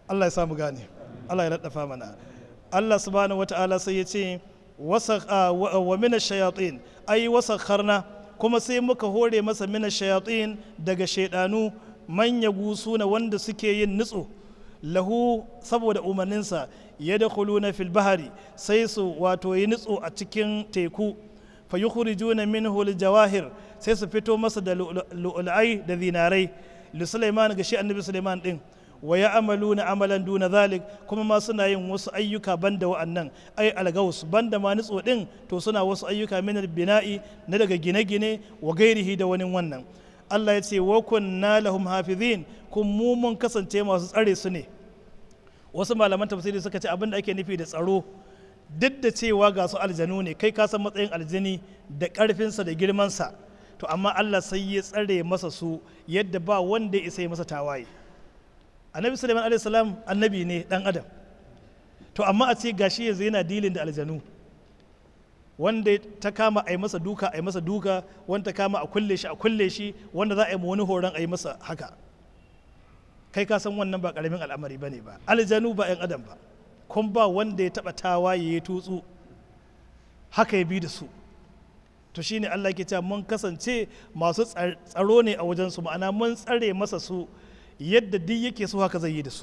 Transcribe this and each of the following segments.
Allah ya samu gane Allah ya laddafa mana Allah subhanahu wata'ala sai ya ce wa mina shayatin ai wasakharna kuma sai muka hore masa mina shayatin daga shaidanu manya gusuna wanda suke yin nutso lahu saboda umarninsa ya da na fil bahari sai su wato yi nutso a cikin teku fa yukhrijuna minhu jawahir sai su fito masa da lu'ulai da zinarai li Sulaiman ga shi annabi Sulaiman din wa ya amalu na amalan duna zalik kuma ma suna yin wasu ayyuka banda wa'annan ai algaus banda ma nutso din to suna wasu ayyuka min bina'i na daga gine-gine wa gairihi da wani wannan Allah ya ce wa kunna lahum hafizin kun mu mun kasance masu tsare su ne wasu malaman tafsiri suka ce abin da ake nufi da tsaro duk da cewa ga su aljanu ne kai ka san matsayin aljani da karfinsa da girmansa to amma Allah sai ya tsare masa su yadda ba wanda ya isa masa tawaye annabi suleiman alayhi salam annabi ne dan adam to amma a ce gashi yanzu yana dilin da aljanu wanda ta kama a yi masa duka a yi masa duka wanda ta kama a kulle shi a kulle shi wanda za a yi wani horon a yi masa haka kai ka san wannan ba karamin al'amari ba ne ba aljanu ba 'yan adam ba kun ba wanda ya taba tawaye ya tutsu haka ya bi da su to shine Allah ke cewa mun kasance masu tsaro ne a wajensu ma'ana mun tsare masa su yadda duk yake so haka zai yi da su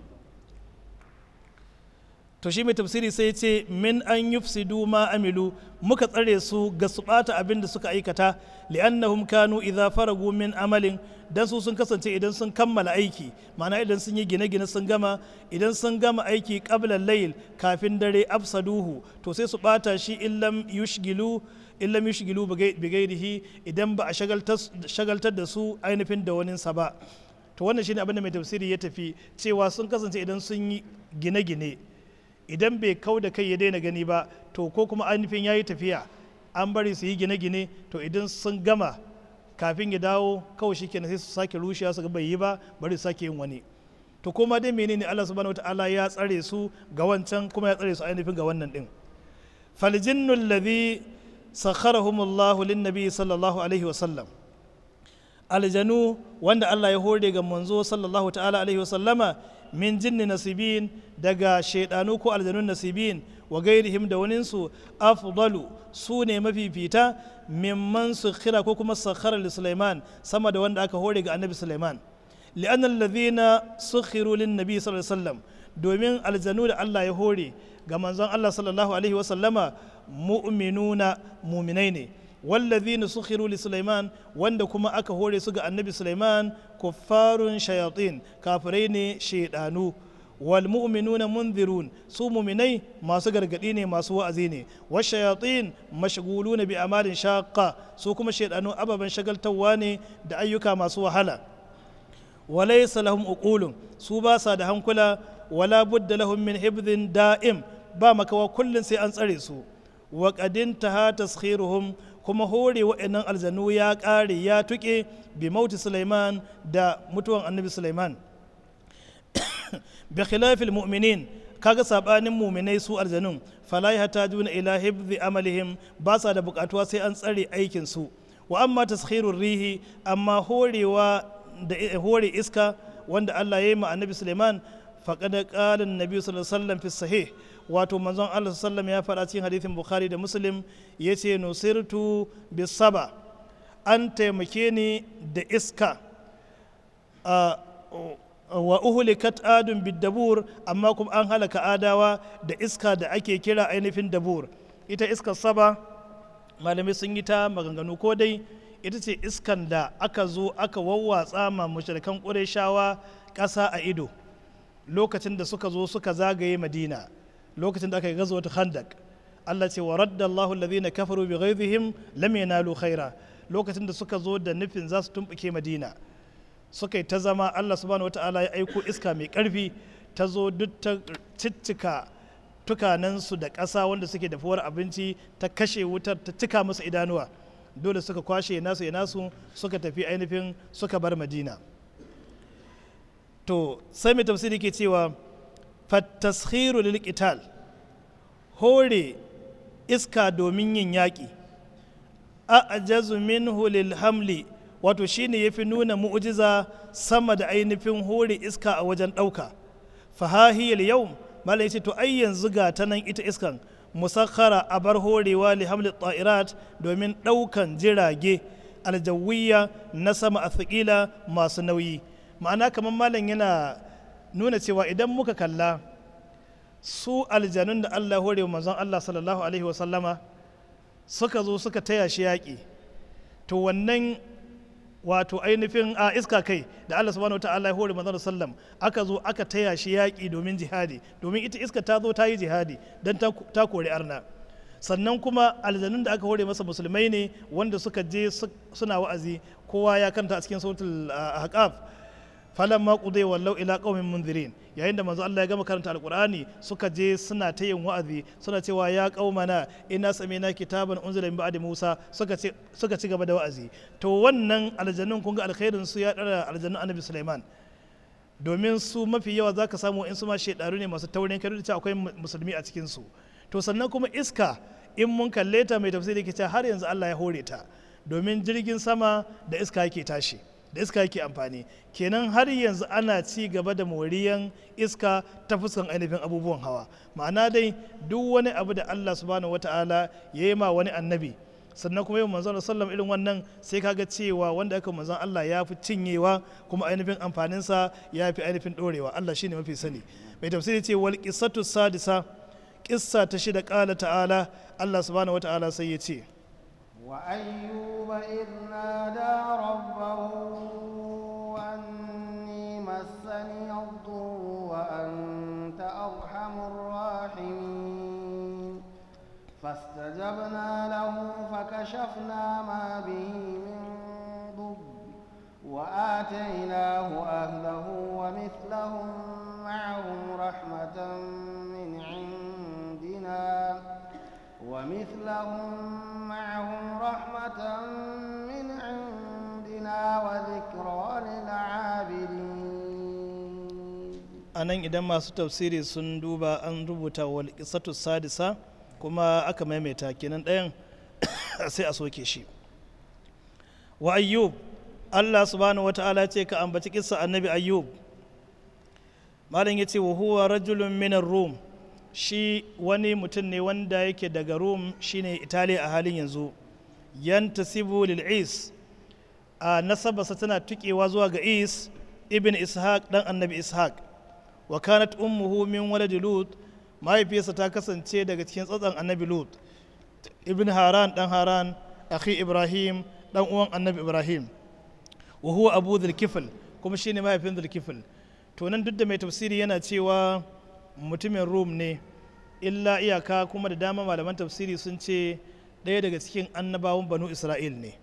to shi mai tafsiri sai ce min an yufsidu ma amilu muka tsare su ga su bata abin da suka aikata li'annahum kanu idza faragu min amalin dan su sun kasance idan sun kammala aiki ma'ana idan sun yi gine-gine sun gama idan sun gama aiki qabla layl kafin dare afsaduhu to sai su bata shi illam yushgilu illam yushgilu bigairihi idan ba a shagaltar da su ainihin da waninsa ba to wannan shine abin da mai tafsiri ya tafi cewa sun kasance idan sun yi gine-gine idan bai kau da kai ya daina gani ba to ko kuma ainihin ya yi tafiya an bari su yi gine-gine to idan sun gama kafin ya dawo kawai shi kenan sai su sake rushewa su bai yi ba bari su sake yin wani to kuma dai menene Allah subhanahu wataala ya tsare su ga wancan kuma ya tsare su ainihin ga wannan din faljinnu alladhi sakharahumullahu lin-nabi sallallahu alaihi wa sallam aljanu wanda Allah ya hore ga manzo sallallahu ta'ala alaihi wasallama min jinni nasibin daga shaidanu ko aljanun nasibin wa gairihim da waninsu afdalu su ne mafifita mimman sukhira ko kuma sakhara li Sulaiman sama da wanda aka hore ga annabi Sulaiman li'anna alladhina sukhiru lin nabi sallallahu alaihi wasallam domin aljanu da Allah ya hore ga manzon Allah sallallahu alaihi wasallama mu'minuna muminai ne wallazina sukhiru li Sulaiman wanda kuma aka hore su ga annabi Sulaiman kuffarun shayatin kafirai ne shaidanu wal mu'minuna munzirun su muminai masu gargadi ne masu wa'azi ne wa shayatin mashghuluna bi amalin shaqqa su kuma shaidanu ababen shagaltawa ne da ayyuka masu wahala walaysa lahum uqulun su ba sa da hankula wala budda lahum min hibdhin da'im ba makawa kullun sai an tsare su wa qadin taha taskhiruhum kuma hore wa'annan aljanu ya ƙare ya tuƙe bi mauti Sulaiman da mutuwan annabi Sulaiman bi khilafil mu'minin kaga sabanin mu'minai su aljanun fala yahtajuna ila hibzi amalihim ba sa da bukatuwa sai an tsare aikin su wa amma taskhirur rihi amma horewa da hore iska wanda Allah ya yi ma annabi Sulaiman faqad qala an-nabi sallallahu alaihi wasallam fi sahih wato manzon Allah sallam ya faɗa cikin hadithin Bukhari da Muslim ya ce nusirtu bisaba an taimake ni da iska wa uhulikat adun biddabur amma kuma an halaka adawa da iska da ake kira ainihin dabur ita iskar saba malamai sun yi ta maganganu ko dai ita ce iskan da aka zo aka wawwatsa ma mushrikan ƙureshawa ƙasa a ido lokacin da suka zo suka zagaye madina lokacin da aka yi gazo wata khandak Allah ce wa radda Allahu alladhina kafaru bi ghaizihim lam yanalu khaira lokacin da suka zo da nufin za su tumbuke Madina suka yi ta zama Allah subhanahu wataala ya aiko iska mai karfi ta zo duk ta ciccika tukanansu da ƙasa wanda suke dafuwar abinci ta kashe wutar ta cika musu idanuwa dole suka kwashe nasu ya nasu suka tafi ainihin suka bar Madina to sai mai tafsiri ke cewa fattashiru lil qital hore iska domin yin yaƙi a'jazu minhu lil hamli wato shine yafi nuna mu'jiza sama da ainihin hore iska a wajen ɗauka fahahiyar yau malam yace to ai yanzu ga ta nan ita iskan musakhara a bar horewa li hamli ta'irat domin ɗaukan jirage aljawiyya na sama a masu nauyi ma'ana kamar malam yana nuna cewa idan muka kalla su aljanun da Allah hore manzon Allah sallallahu alaihi wasallama suka zo suka taya shi yaƙi to wannan wato ainihin a iska kai da Allah subhanahu wataala ya hore manzon sallam aka zo aka taya shi yaƙi domin jihadi domin ita iska ta zo ta yi jihadi don ta kori arna sannan kuma aljanun da aka hore masa musulmai ne wanda suka je suna wa'azi kowa ya kanta a cikin sautul ahqaf falan ma qudai wallau ila qaumin munzirin yayin da manzo Allah ya gama karanta alqur'ani suka je suna ta yin wa'azi suna cewa ya qaumana inna sami'na kitaban unzila min ba'di Musa suka ce suka ci gaba da wa'azi to wannan aljannun kun ga alkhairin su ya dara aljannun Annabi Sulaiman domin su mafi yawa zaka samu in su ma shedaru ne masu taurin kai da cewa akwai musulmi a cikin su to sannan kuma iska in mun kalle ta mai tafsiri ke cewa har yanzu Allah ya hore ta domin jirgin sama da iska yake tashi da iska yake amfani kenan har yanzu ana ci gaba da moriyan iska ta fuskan ainihin abubuwan hawa ma'ana dai duk wani abu da Allah subhanahu wata'ala ya yi ma wani annabi sannan kuma yau manzon sallam irin wannan sai kaga cewa wanda aka manzon Allah ya fi cinyewa kuma ainihin amfaninsa ya fi ainihin dorewa Allah shine mafi sani mai tafsiri ce wal qissatu sadisa kissa ta shida kala ta'ala Allah subhanahu wata'ala sai ya ce وأيوب إذ نادى ربه أني مسني الضر وأنت أرحم الراحمين فاستجبنا له فكشفنا ما به من ضر وآتيناه أهله ومثلهم معهم رحمة من عندنا ومثلهم معهم رحمة من عندنا وذكرى للعابدين anan idan masu tafsiri sun duba an rubuta wal qissatu sadisa kuma aka maimaita kenan ɗayan sai a soke shi wa ayyub Allah subhanahu wata'ala ce ka ambaci kissa annabi ayyub malam yace wa huwa rajulun minar rum shi wani mutum ne wanda yake daga rum shine italiya a halin yanzu yantasibu lil is a nasabarsa tana tukewa zuwa ga is ibn ishaq dan annabi ishaq wa kanat ummuhu min waladi lut mahaifiyarsa ta kasance daga cikin tsatsan annabi lut ibn haran dan haran akhi ibrahim dan uwan annabi ibrahim wa huwa abu dhulkifl kuma shine mahaifin dhulkifl to nan duk da mai tafsiri yana cewa mutumin rum ne illa iyaka kuma da dama malaman tafsiri sun ce ɗaya daga cikin annabawan banu isra'il ne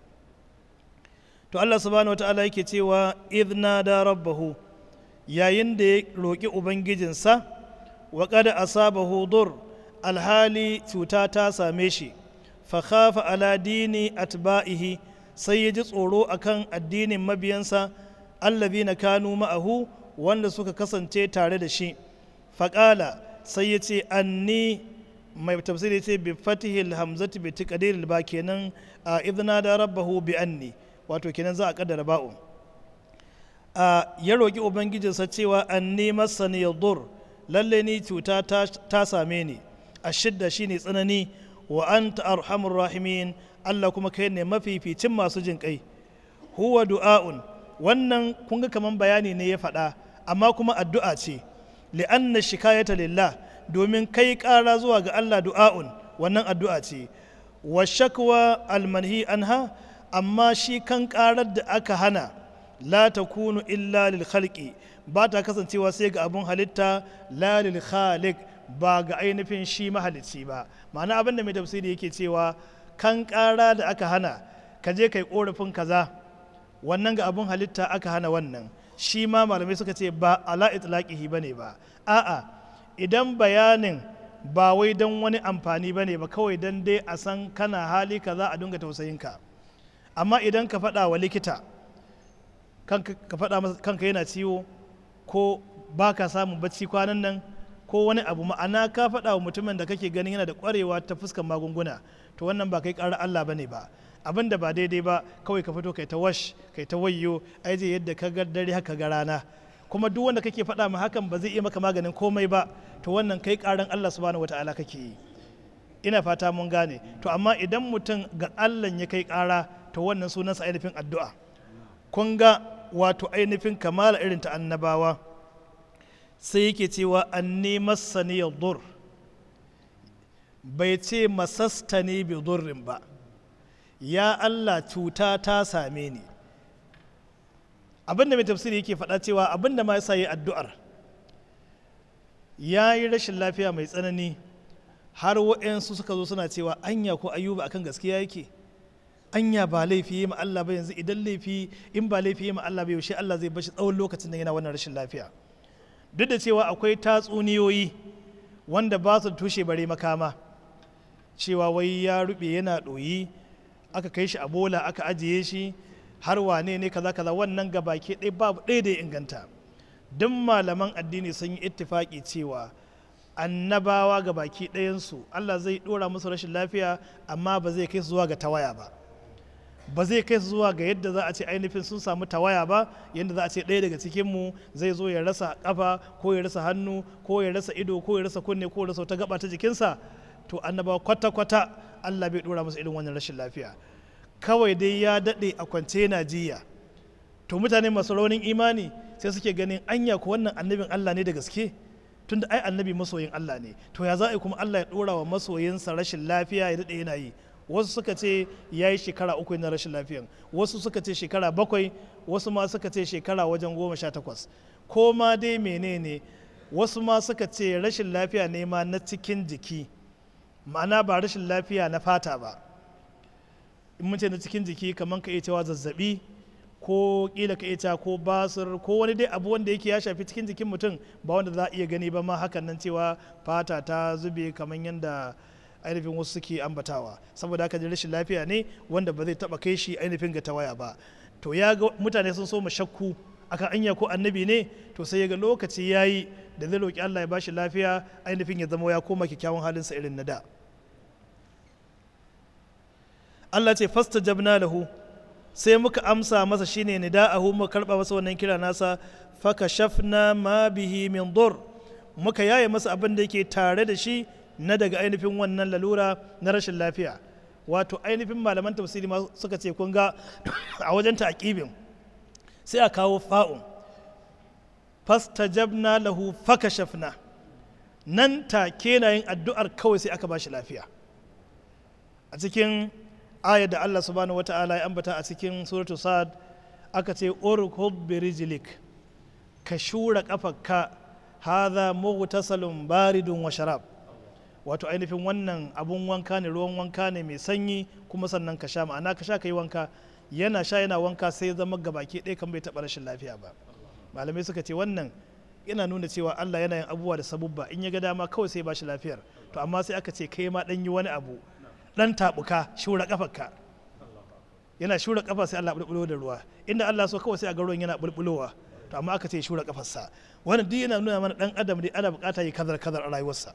to allah subhanahu wata'ala yake cewa idna da rabbahu yayin da ya roƙi ubangijinsa wa kada asabahu dur alhali cuta ta same shi fa khafa ala dini atba'ihi sai ya ji tsoro akan addinin mabiyansa allazina kanu ma'ahu wanda suka kasance tare da shi faƙala sai ya ce anni mai tafsiri ce bi fatihil hamzati bi tiqdiril ba kenan a idna da rabbahu bi anni wato kenan za a kaddara ba'u a ya roki ubangijinsa cewa anni masani yadur lalle ni cuta ta same ni a shidda shine tsanani wa anta arhamur rahimin Allah kuma kai ne mafificin masu jin kai huwa du'a'un wannan kun ga kaman bayani ne ya faɗa amma kuma addu'a ce li'anna shikayata lillah domin kai ƙara zuwa ga Allah du'a'un wannan addu'a ce wa shakwa almanhi anha amma shi kan ƙarar da aka hana la takunu illa lil khalqi ba ta kasancewa sai ga abun halitta la lil khaliq ba ga ainihin shi mahalicci ba ma'ana abin da mai tafsiri yake cewa kan ƙara da aka hana ka je kai korafin kaza wannan ga abun halitta aka hana wannan shi ma malamai suka ce ba ala itlaqihi bane ba a'a idan bayanin ba wai don wani amfani bane ba kawai don dai a san kana hali kaza a dinga tausayinka amma idan ka faɗa wa likita ka faɗa masa kanka yana ciwo ko ba ka samun bacci kwanan nan ko wani abu ma'ana ka faɗa wa mutumin da kake ganin yana da ƙwarewa ta fuskan magunguna to wannan ba kai ƙarar Allah bane ba abin da ba daidai ba kawai ka fito kai ta wash kai ta wayyo ai je yadda ka ga dare haka ga rana kuma duk wanda kake faɗa ma hakan ba zai iya maka maganin komai ba to wannan kai ƙaran Allah subhanahu wata'ala kake yi ina fata mun gane to amma idan mutum ga Allah ya kai ƙara to wannan sunansa ainihin addu'a kun ga wato ainihin kamala irin ta annabawa sai yake cewa an masani dur bai ce masastani bi durrin ba ya Allah cuta ta same ni abinda mai tafsiri yake faɗa cewa abinda ma yasa yi addu'ar ya yi rashin lafiya mai tsanani har waɗansu suka zo suna cewa anya ko ayuba akan gaskiya yake anya ba laifi yi ma Allah ba yanzu idan laifi in ba laifi yi ma Allah ba yaushe Allah zai bashi tsawon lokacin da yana wannan rashin lafiya duk da cewa akwai tatsuniyoyi wanda ba su tushe bare makama cewa wai ya rube yana ɗoyi aka kai shi a bola aka ajiye shi har wane ne kaza kaza wannan gabaki ɗaya babu ɗaya da ya inganta duk malaman addini sun yi ittifaki cewa annabawa ga baki ɗayansu Allah zai ɗora musu rashin lafiya amma ba zai kai su zuwa ga tawaya ba ba zai kai su zuwa ga yadda za a ce ainihin sun samu tawaya ba yadda za a ce ɗaya daga cikinmu zai zo ya rasa kafa ko ya rasa hannu ko ya rasa ido ko ya rasa kunne ko ya rasa wata gaba ta jikinsa to annabawa kwata-kwata Allah bai ɗora musu irin wannan rashin lafiya kawai dai ya daɗe a kwance na jiya to mutane masu raunin imani sai suke ganin anya ko wannan annabin Allah ne da gaske tunda ai annabi masoyin Allah ne to ya za a yi kuma Allah ya ɗora wa masoyinsa rashin lafiya ya daɗe yana yi wasu suka ce ya yi shekara uku na rashin lafiyan wasu suka ce shekara bakwai wasu ma suka ce shekara wajen goma sha takwas ko ma dai menene wasu ma suka ce rashin lafiya ne ma na cikin jiki ma'ana ba rashin lafiya na fata ba in mun ce na cikin jiki kamar ka iya cewa zazzabi ko kila ka iya cewa ko basir ko wani dai abu wanda yake ya shafi cikin jikin mutum ba wanda za a iya gani ba ma hakan nan cewa fata ta zube kamar yadda ainihin wasu suke ambatawa saboda haka rashin lafiya ne wanda ba zai taba kai shi ainihin ga tawaya ba to ya ga mutane sun so mu shakku akan anya ko annabi ne to sai ya ga lokaci yayi da zai roki Allah ya bashi lafiya ainihin ya zama ya koma kyakkyawan halinsa irin na da Allah ce fastajabna lahu sai muka amsa masa shine nida'ahu muka karba masa wannan kira nasa faka shafna ma bihi min dur muka yaye masa abin da yake tare da shi na daga ainihin wannan lalura na rashin lafiya wato ainihin malaman tafsiri ma suka ce kun ga a wajen ta'aqibin sai a kawo fa'un fastajabna lahu fakashafna nan take na yin addu'ar kawai sai aka bashi lafiya a cikin ayar da Allah subhanahu wata'ala ya ambata a cikin suratul sad aka ce urkud birijlik ka shura kafarka hadha mughtasalun baridun wa sharab wato ainihin wannan abun wanka ne ruwan wanka ne mai sanyi kuma sannan ka sha ma'ana ka sha ka yi wanka yana sha yana wanka sai zama gabaki ɗaya kan bai taɓa rashin lafiya ba malamai suka ce wannan yana nuna cewa Allah yana yin abubuwa da sabubba in ya ga dama kawai sai ba shi lafiyar to amma sai aka ce kai ma ɗan yi wani abu ɗan taɓuka shura ƙafarka yana shura ƙafa sai Allah bulbulo da ruwa inda Allah so kawai sai a ga ruwan yana bulbulowa to amma aka ce shura ƙafarsa wannan duk yana nuna mana ɗan adam dai ana buƙata yi kazar kazar a rayuwarsa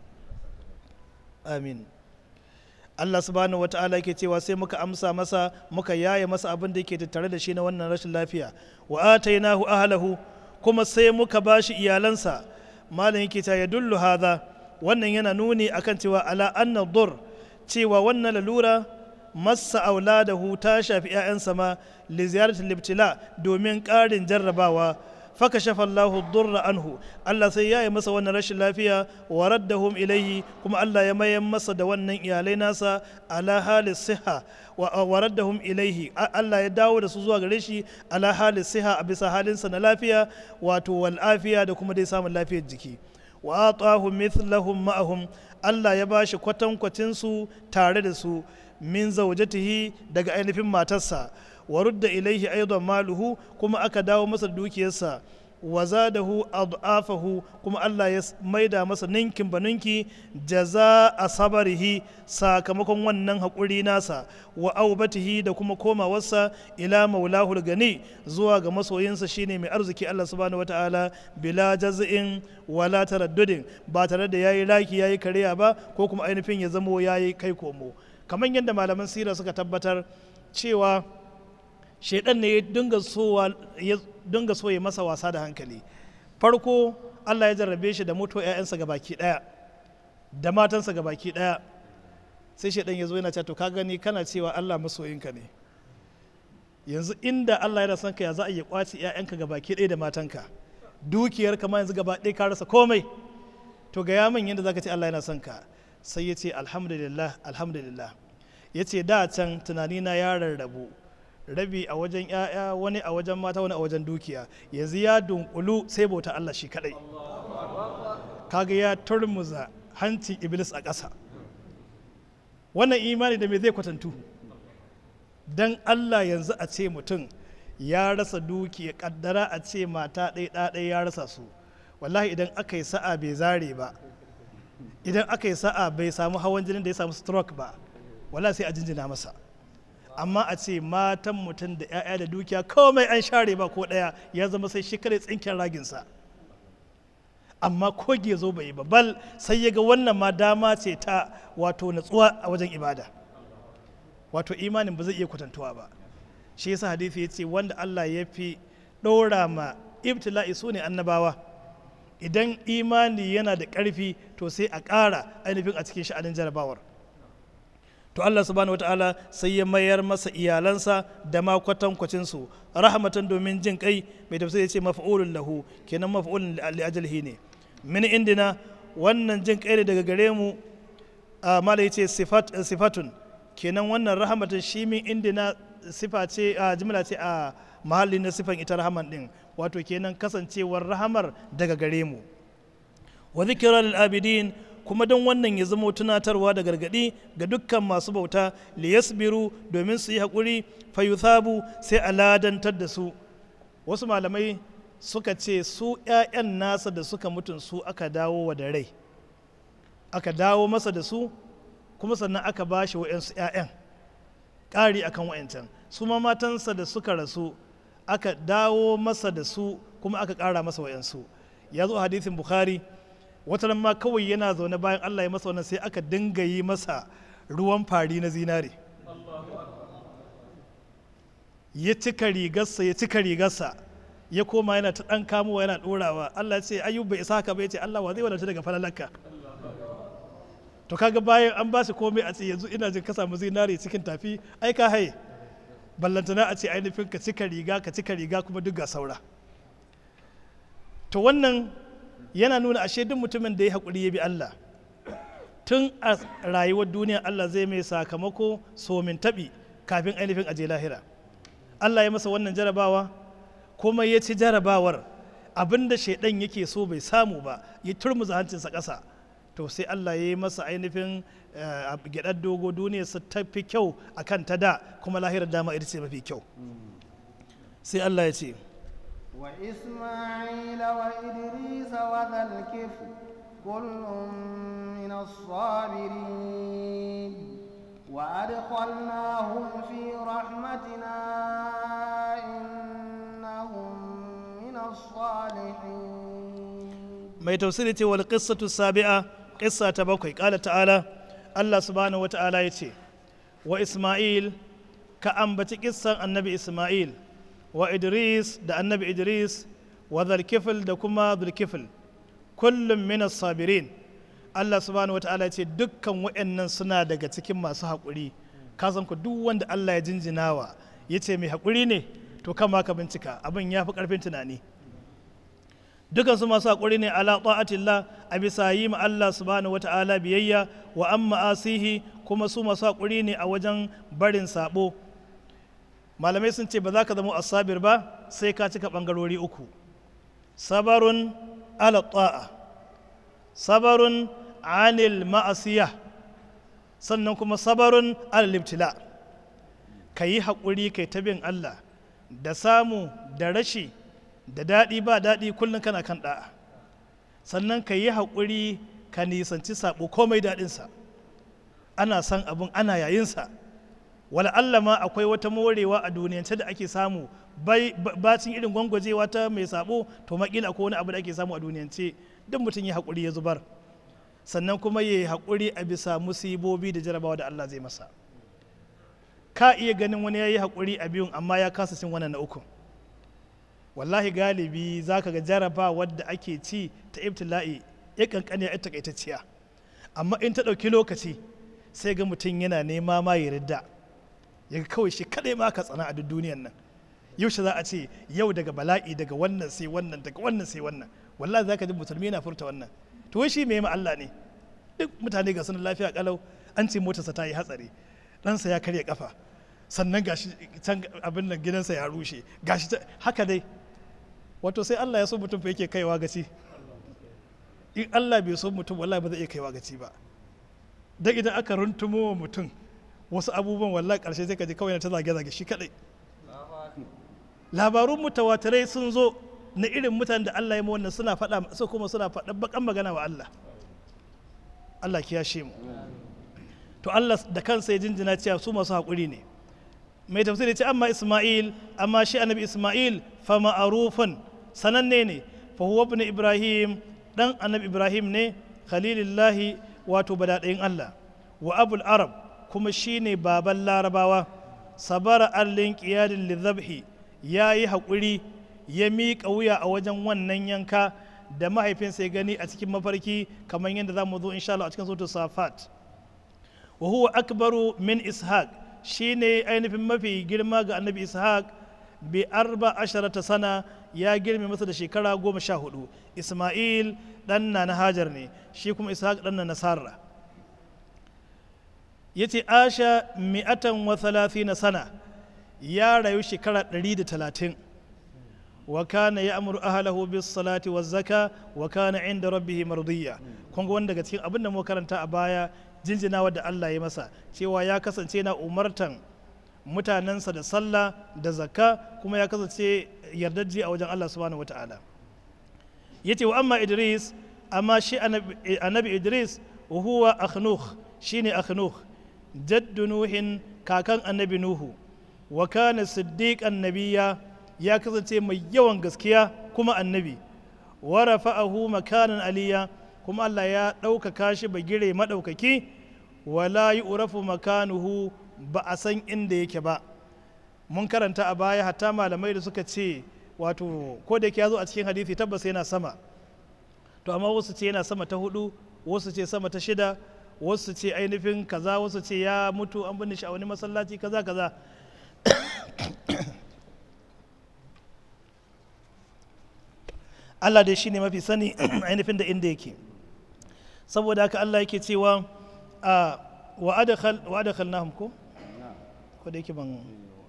amin Allah subhanahu wa ta'ala yake cewa sai muka amsa masa muka yaye masa abin da yake tattare da shi na wannan rashin lafiya wa atainahu ahlahu kuma sai muka bashi iyalansa malam yake cewa ya dullu hadha wannan yana nuni akan cewa ala anna dur cewa wannan lalura massa auladahu ta shafi 'ya'yansa ma li ziyaratil ibtila domin ƙarin jarrabawa faka shafa Allahu durra anhu Allah sai ya yi masa wannan rashin lafiya wa raddahum ilaihi kuma Allah ya mayan masa da wannan iyalai nasa ala halis siha wa raddahum ilaihi Allah ya dawo da su zuwa gare shi ala halis siha a bisa halinsa na lafiya wato wal afiya da kuma dai samun lafiyar jiki wa atahu mithlahum ma'ahum Allah ya bashi kwatankwacin su tare da su min zaujatihi daga ainihin matarsa wa rudda ilaihi aidan maluhu kuma aka dawo masa dukiyarsa wa zadahu ad'afahu kuma Allah ya maida masa ninkin baninki jaza a sabarihi sakamakon wannan haƙuri nasa wa aubatihi da kuma komawarsa ila maulahul gani zuwa ga masoyinsa shine mai arziki Allah subhanahu wata'ala bila jaz'in wala taraddudin ba tare da yayi raki yayi kariya ba ko kuma ainihin ya zamo yayi kai komo kamar yadda malaman sira suka tabbatar cewa shaidan ne ya dinga sowa ya dinga so ya masa wasa da hankali farko Allah ya jarrabe shi da mutuwa 'ya'yansa ga baki daya da matansa ga baki daya sai shaidan ya zo yana cewa to ka gani kana cewa Allah masoyinka ne yanzu inda Allah yana son ka ya za a iya kwaci 'ya'yanka ga baki daya da matanka dukiyar kama yanzu gaba ɗaya ka rasa komai to ga ya min yadda zaka ce Allah yana son ka sai ya ce alhamdulillah alhamdulillah ya ce da can tunanina ya rarrabu rabi a wajen 'ya'ya wani a wajen mata wani a wajen dukiya yanzu ya dunkulu sai bauta Allah shi kadai kaga ya turmuza hancin iblis a ƙasa wannan imani da me zai kwatantu dan Allah yanzu a ce mutum ya rasa dukiya kaddara a ce mata ɗaya ɗaya ya rasa su wallahi idan aka yi sa'a bai zare ba idan aka yi sa'a bai samu hawan jinin da ya samu stroke ba wallahi sai a jinjina masa amma a ce matan mutum da 'ya'ya da dukiya komai an share ba ko ɗaya ya zama sai shi kare tsinken raginsa amma koge zo bai yi ba bal sai ya ga wannan ma dama ce ta wato natsuwa a wajen ibada wato imanin ba zai iya kwatantuwa ba shi yasa hadisi ya ce wanda Allah ya fi ɗora ma ibtila'i su ne annabawa idan imani yana da ƙarfi to sai a ƙara ainihin a cikin sha'anin jarabawar to Allah subhanahu wata'ala sai ya mayar masa iyalansa da ma kwatankwacin su rahmatan domin jin kai mai tafsir ya ce maf'ulun lahu kenan maf'ulun li ajalihi ne min indina wannan jin kai ne daga gare mu mala yace sifat sifatun kenan wannan rahmatan shi min indina sifa ce a jimla ce a mahalli na sifan ita rahaman din wato kenan kasancewar rahamar daga gare mu wa zikra lil abidin kuma don wannan ya zama tunatarwa da gargadi ga dukkan masu bauta liyasbiru domin su yi haƙuri fayuthabu sai a ladantar da su wasu malamai suka ce su 'ya'yan nasa da suka mutun su aka dawo wa da rai aka dawo masa da su kuma sannan aka ba shi wa'yansu 'ya'yan ƙari akan wa'yancan su ma matansa da suka rasu aka dawo masa da su kuma aka ƙara masa wa'yansu ya zo hadisin bukhari wata ma kawai yana zaune bayan Allah ya masa wannan sai aka dinga yi masa ruwan fari na zinare ya cika rigarsa ya cika rigarsa ya koma yana ta ɗan kamowa yana ɗorawa Allah ce ayyub bai isa haka bai ce Allah wa zai wadanta daga falalarka to kaga bayan an ba shi komai a ce yanzu ina jin ka samu zinare cikin tafi ai ka haye ballantana a ce ainihin ka cika riga ka cika riga kuma duk ga saura to wannan yana nuna ashe duk mutumin da ya haƙuri ya bi Allah tun a rayuwar duniya Allah zai mai sakamako somin taɓi kafin ainihin aje lahira Allah ya masa wannan jarabawa kuma ya ci jarabawar abinda shaidan yake so bai samu ba ya turmuza hancinsa ƙasa to sai Allah ya yi masa ainihin gyaɗar dogo duniya su tafi kyau akan ta da kuma lahirar dama ita ce mafi kyau sai Allah ya ce وإسماعيل وإدريس وذا الكفل كل من الصابرين وأدخلناهم في رحمتنا إنهم من الصالحين mai tausiri ce wal qissatu sabi'a qissa ta bakwai qala ta'ala Allah subhanahu wa ta'ala yace wa Isma'il ka ambaci kissan annabi Isma'il wa Idris da annabi Idris wa Zulkifil da kuma Zulkifil kullum minas sabirin Allah subhanahu wa ta'ala ce dukkan waɗannan suna daga cikin masu haƙuri ka san ku duk wanda Allah ya jinjinawa ya ce mai haƙuri ne to kama ka bincika abin ya fi ƙarfin tunani dukansu masu haƙuri ne ala ta'atillah a bisa yi ma Allah subhanahu wata'ala biyayya wa an ma'asihi kuma su masu haƙuri ne a wajen barin sabo malamai sun ce ba za ka zama asabir ba sai ka cika ɓangarori uku sabarun ala ta'a sabarun anil ma'asiya sannan kuma sabarun ala libtila ka yi haƙuri kai ta bin Allah da samu da rashi da daɗi ba daɗi kullum kana kan ɗa'a sannan ka yi haƙuri ka nisanci saɓo komai daɗinsa ana san abin ana yayinsa wala Allah ma akwai wata morewa a duniyance da ake samu bacin irin gwangwajewa ta mai saɓo to makila ko wani abu da ake samu a duniyance duk mutum ya haƙuri ya zubar sannan kuma ya yi haƙuri a bisa musibobi da jarabawa da Allah zai masa ka iya ganin wani ya yi haƙuri a biyun amma ya kasa cin wannan na uku wallahi galibi za ka ga jaraba wadda ake ci ta ibtila'i ya kankani ya takaitacciya amma in ta ɗauki lokaci sai ga mutum yana nema ma ya ridda ya ga kawai shi kaɗai ma ka tsana a duk duniyan nan yaushe za a ce yau daga bala'i daga wannan sai wannan daga wannan sai wannan wallahi za ka ji musulmi yana furta wannan to wai shi me ma Allah ne duk mutane ga sunan lafiya kalau an ce motarsa ta yi hatsari ɗansa ya karya kafa sannan gashi can abin nan gidansa ya rushe gashi haka dai wato sai Allah ya so mutum fa yake kaiwa gaci in Allah bai so mutum wallahi ba zai iya kaiwa gaci ba dan idan aka runtumo wa mutum wasu abubuwan wallahi karshe sai ka ji kawai na ta zage zage shi kadai labarun mutawatirai sun zo na irin mutanen da Allah ya wannan suna faɗa su kuma suna faɗa bakan magana wa Allah Allah kiyashe mu to Allah da kansa ya jinjina cewa su masu haƙuri ne mai tafsiri ce amma Ismail amma shi annabi Ismail fa ma'arufun sananne ne fa huwa ibn Ibrahim dan annabi Ibrahim ne khalilillahi wato badadayin Allah wa abul arab kuma shine baban larabawa sabara allin qiyadin lidhabhi yayi haƙuri ya miƙa wuya a wajen wannan yanka da mahaifinsa ya gani a cikin mafarki kamar yadda za mu zo insha Allah a cikin sautin safat wa huwa akbaru min ishaq shine ainihin mafi girma ga annabi ishaq bi arba asharata sana ya girme masa da shekara goma sha hudu isma'il dan na na hajar ne shi kuma ishaq dan na nasara ya ce asha mi'atan wa na sana ya rayu shekara ɗari da talatin wa kana ya amuru ahalahu bis salati wa zaka wa kana inda rabbihi mardiya kun ga wanda daga cikin abin da mu karanta a baya jinjinawa da Allah ya masa cewa ya kasance na umartan mutanensa da sallah da zakka kuma ya kasance yardajji a wajen Allah subhanahu wata'ala yace wa amma Idris amma shi annabi Idris huwa akhnukh shine akhnukh jaddu nuhin kakan annabi nuhu wa kana siddiqan nabiyya ya kasance mai yawan gaskiya kuma annabi wa rafa'ahu makanan aliya kuma Allah ya ɗaukaka shi bagire maɗaukaki wala yi urafu makanuhu ba a san inda yake ba mun karanta a baya hatta malamai da suka ce wato ko da ya zo a cikin hadisi tabbas yana sama to amma wasu ce yana sama ta hudu wasu ce sama ta shida wasu ce ainihin kaza wasu ce ya mutu an binne shi a wani masallaci kaza kaza Allah dai shine mafi sani ainihin da inda yake saboda haka Allah yake cewa a wa adakhalnahum ko ko da yake ban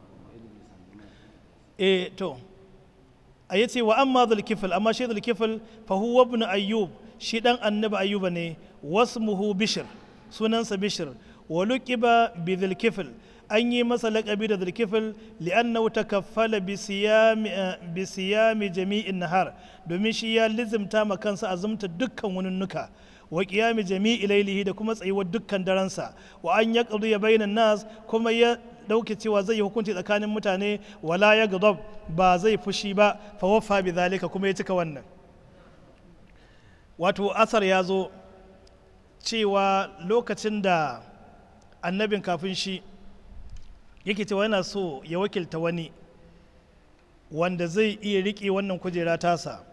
eh to a yace wa amma dhul kifl amma shi dhul kifl fa huwa ibn ayyub shi dan annabi ayyuba ne wasmuhu bishr sunansa bishr wa luqiba bi dhul kifl an yi masa laƙabi da zulkifil li'annahu takaffala bi siyami bi siyami jami'in nahar domin shi ya lizimta ma kansa azumta dukkan wununnuka wa qiyami jami'i lailihi da kuma tsayuwar dukkan daransa wa an yaqdi ya bainan nas kuma ya dauke cewa zai yi hukunci tsakanin mutane wala ya gadab ba zai fushi ba fa waffa bi zalika kuma ya cika wannan wato asar ya zo cewa lokacin da annabin kafin shi yake cewa yana so ya wakilta wani wanda zai iya riƙe wannan kujera tasa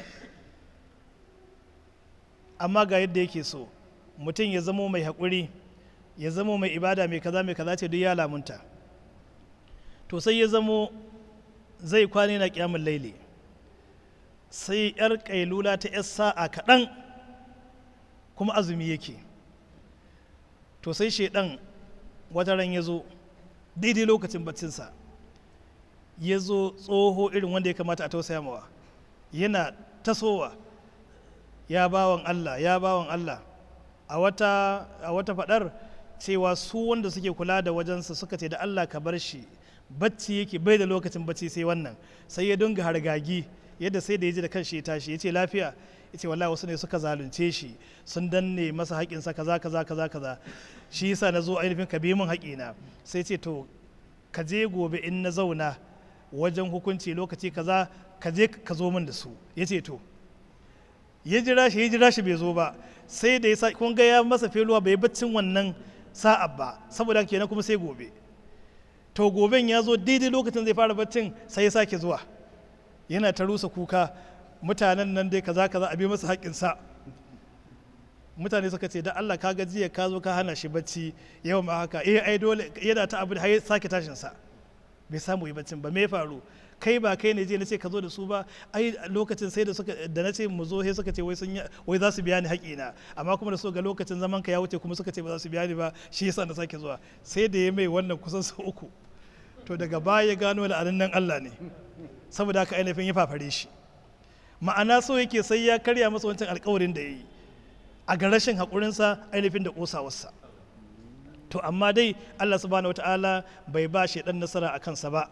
amma ga yadda yake so mutum ya zamo mai haƙuri ya zamo mai ibada mai kaza mai kaza ce duk ya lamunta to sai ya zamo zai kwane na ƙyamun laili sai yar ƙailula ta yar sa'a kaɗan kuma azumi yake to sai shaidan wata ran ya zo daidai lokacin baccinsa ya zo tsoho irin wanda ya kamata a tausaya mawa yana tasowa ya bawan Allah ya bawan Allah a wata a wata fadar cewa su wanda suke kula da wajensa suka ce da Allah ka bar shi bacci yake bai da lokacin bacci sai wannan sai ya dinga hargagi yadda sai da ya ji da kanshi ya tashi ya ce lafiya ya ce wallahi wasu ne suka zalunce shi sun danne masa haƙinsa kaza kaza kaza kaza shi yasa na zo ainihin ka bi min haƙina sai ce to ka je gobe in na zauna wajen hukunci lokaci kaza ka je ka zo min da su ya ce to ya jira shi ya jira shi bai zo ba sai da ya sa kun ga ya masa feluwa bai baccin wannan sa'a ba saboda kenan kuma sai gobe to goben ya zo daidai lokacin zai fara baccin sai ya sake zuwa yana ta rusa kuka mutanen nan dai kaza kaza a bi masa haƙƙinsa mutane suka ce da Allah ka jiya ka zo ka hana shi bacci yau ma haka eh ai dole yana ta abu har ya sake tashin sa bai samu yi baccin ba me ya faru kai ba kai ne je na ce ka zo da su ba ai lokacin sai da suka da na ce mu zo sai suka ce wai sun wai za su biya ni haƙina amma kuma da so ga lokacin zaman ka ya wuce kuma suka ce ba za su biya ni ba shi yasa na sake zuwa sai da ya mai wannan kusan sau uku to daga baya ya gano da nan Allah ne saboda haka ainihin ya fafare shi ma'ana so yake sai ya karya masa wancan alkawarin da ya yi a ga rashin haƙurinsa ainihin da ƙosawarsa to amma dai Allah subhanahu wata'ala bai ba shi ɗan nasara a kansa ba